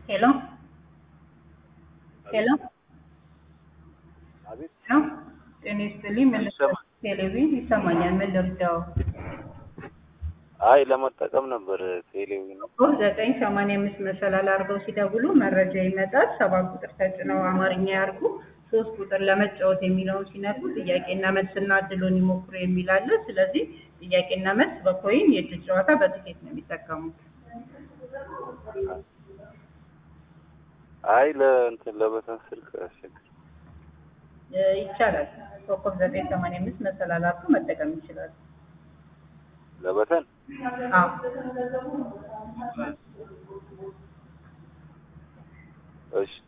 ሄሎ ሄሎ አቤት ሄሎ ጤና ይስጥልኝ ምን ልርዳው? ይሰማል። ቴሌቪዥን ይሰማኛል ምን ልርዳው? አይ ለመጠቀም ነበር ቴሌቪዥን ኮድ ዘጠኝ ሰማንያ አምስት መሰላል አድርገው ሲደውሉ መረጃ ይመጣል። ሰባት ቁጥር ተጭነው አማርኛ ያርጉ። ሶስት ቁጥር ለመጫወት የሚለውን ሲነኩ ጥያቄና መልስና እድሉን ይሞክሩ የሚል አለ። ስለዚህ ጥያቄና መልስ በኮይን የእጅ ጨዋታ በትኬት ነው የሚጠቀሙት። አይ ለእንትን ለበተን ስልክ አስቸግር እ ይቻላል። ኮከብ ዘጠኝ ሰማንያ አምስት መሰላል አድርገው መጠቀም ይችላሉ። ለበተን አዎ እሺ